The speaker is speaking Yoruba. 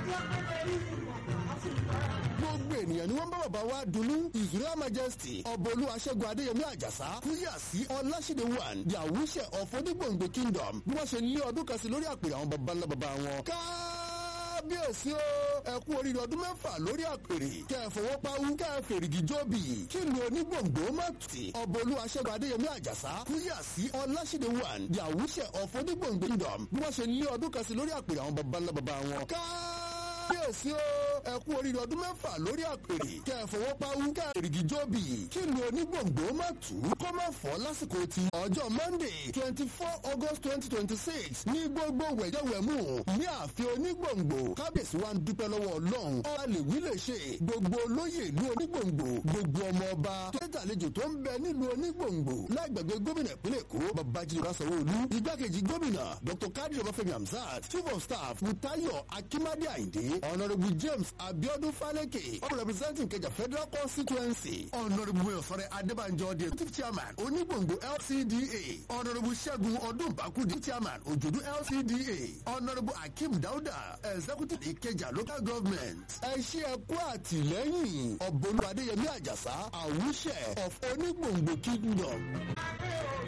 gbogbo ènìyàn ni wọ́n bá bàbá wa dunnú israel majesty ọbọ̀lú aṣẹ́gun adéyẹmí àjàsá kúyà sí ọláṣídé one the àwùṣẹ of onígbòǹgbò kingdom bí wọ́n ṣe lé ọdún kan sí lórí àpèrè àwọn baba ńlá baba wọn. kábíyèsí o ẹ kú oríire ọdún mẹ́fà lórí àpèrè kẹ́ ẹ fọwọ́ pawú kẹ́ ẹ fèrègì jóbi kí lu onígbòǹgbò má tì ọbọ̀lú aṣẹ́gun adéyẹmí àjàsá kúyà sí ọláṣídé one the àwùṣẹ of onígbòǹgbò kingdom bí wọ́n ṣe lé ọdún kan sí lórí àpèrè àwọn baba ńlá baba wọn. kábíyèsí o ẹ kú oríire ọdún mẹ́fà lórí àpèrè kẹ́ ẹ fọwọ́ pawú kẹ́ ẹ fèrègì jóbi kí lu onígbòǹgbò má tù kó má fọ́ lásìkò ti ọjọ́ monday twenty four august twenty twenty six ní gbogbo wẹ̀jẹ̀wẹ̀mú ní ààfin onígbòǹgbò kábíyèsí wa ń dúpẹ́ lọ́wọ́ ọlọ́run ọba lè wí lè ṣe gbogbo olóyè ìlú onígbòǹgbò gbogbo ọmọ ọba tó ń tàlejò tó ń bẹ nílùú onígbòǹgbò lágbègbè gómìnà ìpínlẹ̀ èkó babájídé kásánwóolu igbákejì gómìnà dr kadir ọbáfẹ́mi hamzat chief of staff mutayo akimade ayinde honourable james abiodun faleke all representing kẹjà federal constituency honourable oyosore adébànjọ the chief chairman onígbòǹgbò lcda honourable ṣẹ́gun ọdúnbàkú the chairman òjòdú lcda honourable akeem dauda executive ìkẹjà local government ẹ ṣe ẹ kú àtìlẹ́yìn ọ̀bọ̀lú adéyẹmí àjàsá àwùṣẹ of onígbòǹgbò kingdom.